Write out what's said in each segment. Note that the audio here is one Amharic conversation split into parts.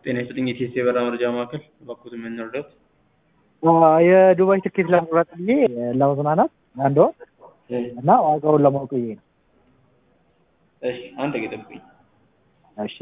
ጤና ይስጥልኝ የቴስቴ የበረራ መረጃ ማዕከል እባክዎት ምን እንርዳዎት? የዱባይ ትኬት ለመቁረጥ ብዬ ለመዝናናት አንድ ወር እና ዋጋውን ለማወቅ ብዬ ነው። እሺ አንድ ደቂቃ ይጠብቁኝ። እሺ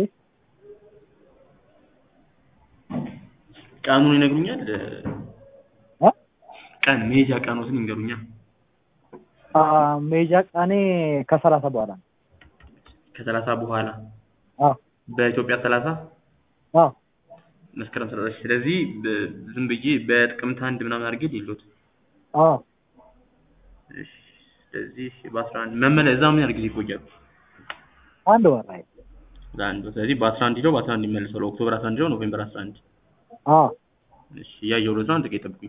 ቀኑን ይነግሩኛል? እ? ቀን መሄጃ ቀኖትን ይንገሩኛል? አ፣ መሄጃ ቀኔ ከሰላሳ በኋላ ነው። ከሰላሳ በኋላ አዎ በኢትዮጵያ ሰላሳ አዎ መስከረም ሰላሳ ስለዚህ በ- ዝም ብዬ በጥቅምት አንድ ምናምን አድርጌ ሊሉት አዎ እሺ ስለዚህ በአስራ አንድ መመለ እዛ ምን ያህል ጊዜ ይቆያሉ? አንድ ወር ላይ ለአንድ ወር። ስለዚህ በአስራ አንድ ሂደው በአስራ አንድ ይመለሳሉ። ኦክቶበር አስራ አንድ ሂደው ኖቬምበር አስራ አንድ አዎ እሺ እያየሁለት ነው። አንድ ደቂቃ ይጠብቁኝ።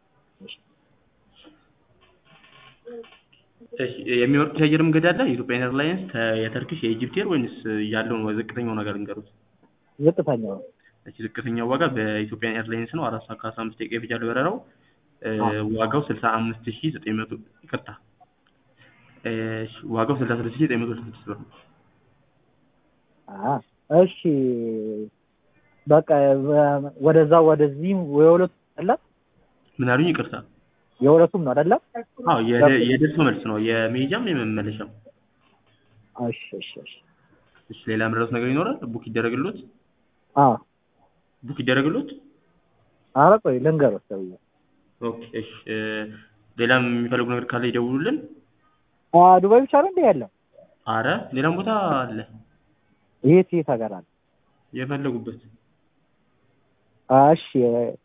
እሺ የሚመርጡት የአየር መንገድ አለ? የኢትዮጵያ ኤርላይንስ፣ የተርኪሽ፣ የኢጅፕት ኤር ወይንስ ያለውን ዝቅተኛው ነገር እንገሩት? ዝቅተኛው እሺ ዝቅተኛው ዋጋ በኢትዮጵያ ኤርላይንስ ነው። አራት ሰዓት ከአስራ አምስት ደቂቃ ይፈጃል በረራው። እ፣ አዎ። ዋጋው ስልሳ አምስት ሺህ ዘጠኝ መቶ ይቅርታ፣ እሺ ዋጋው ስልሳ ስድስት ሺህ ዘጠኝ መቶ ስልሳ ስድስት ብር ነው። አ፣ እሺ በቃ በ- ወደዛ ወደዚህ የሁለቱ አይደለ ምን አሉኝ? ይቅርታ። የሁለቱም ነው አይደለ? አዎ የደ- የደርሶ መልስ ነው የመሄጃም የመመለሻም። እሺ እሺ እሺ እሺ ሌላ ምረጡት ነገር ይኖራል? ቡክ ይደረግሎት? አዎ ቡክ ይደረግሎት? ኧረ ቆይ ልንገርህ ሰውዬ ኦኬ እሺ እ፣ ሌላም የሚፈልጉ ነገር ካለ ይደውሉልን። አ፣ ዱባይ ብቻ ነው እንዴ ያለው? አረ ሌላም ቦታ አለ የት የት ሀገር አለ? የፈለጉበት። አ፣ እሺ